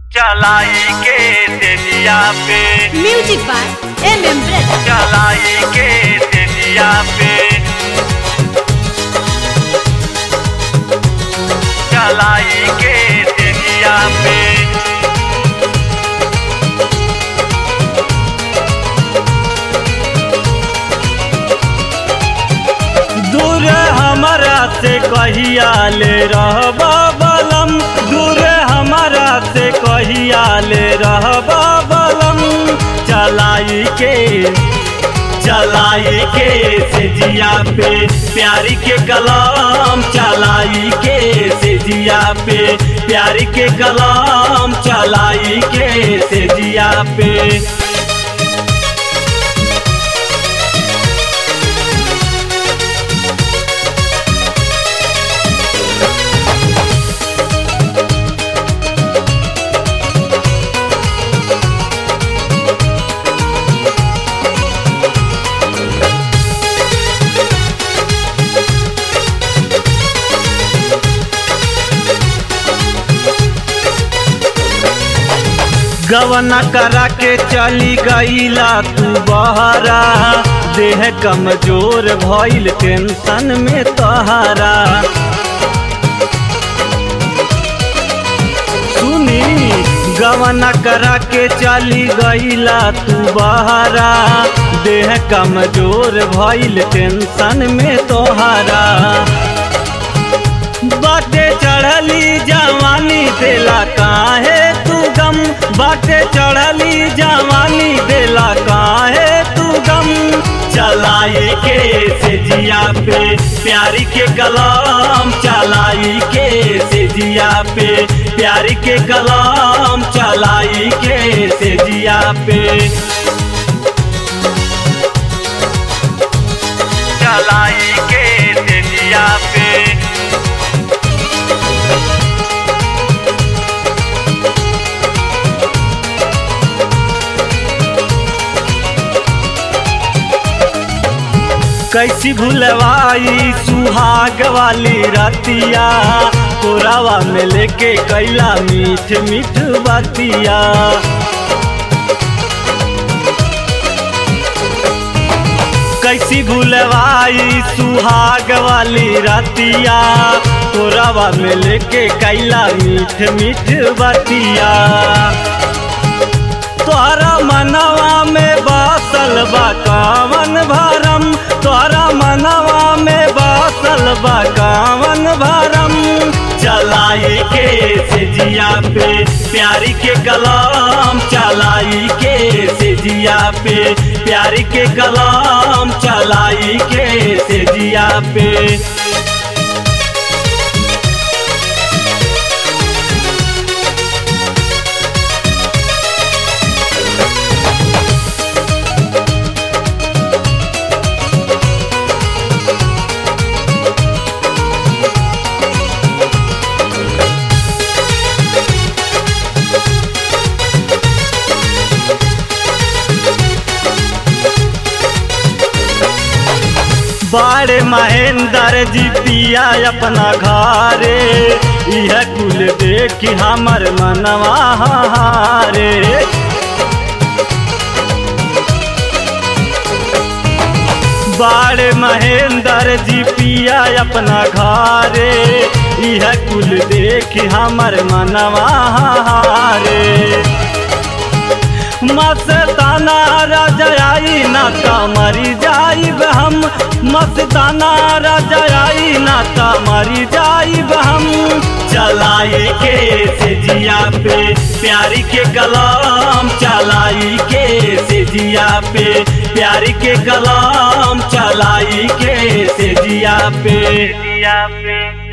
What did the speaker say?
चलाई के तेजिया पे music by M M brother चलाई के तेजिया पे चलाई के तेजिया पे दूर हमारा से कहिया ले रहबा बलम दूर हमारा से कहिया ले रहबा बलम चलाई के चलाई के से जिया पे प्यारी के कलाम चलाई के से जिया पे प्यारी के कलाम चलाई के से जिया पे गवना करा के चली गईला तू बहरा देह कमजोर भइल टेंशन में तोहरा सुनी गवना करा के चली गईला तू बहरा देह कमजोर भइल टेंशन में तोहरा बाटे चढ़ली जवानी देला काहे तू गम बाटे चढ़ली जवानी देला काहे तू गम चलाई के से जिया पे प्यारी के कलाम चलाई के से जिया पे प्यारी के कलाम चलाई के से जिया पे चलाई के तेजिया पे कैसी भूलवाई सुहाग वाली रतिया कोरावा में लेके कैला मीठ मीठ बतिया कैसी भूलवाई सुहाग वाली रतिया कोरावा में लेके कैला मीठ मीठ बतिया तोहरा मनवा में बासल बा कावन भरम तोहरा मनवा में बासल बा कावन भरम चलाई के से जिया पे प्यारी के कलाम चलाई के से जिया पे प्यारी के कलाम चलाई के से जिया पे बाड़े महेंद्र जी पिया अपना घरे यह कुल देख हमर मनवा हारे बाड़े महेंद्र जी पिया अपना घरे यह कुल देख हमर मनवा हारे मस्ताना रजाई ना ता मरी जाइब हम मस्ताना रजाई ना ता मरी जाइब हम चलाई के से जिया पे प्यारी के कलाम चलाई के से जिया पे प्यारी के कलाम चलाई के से जिया पे तेजिया पे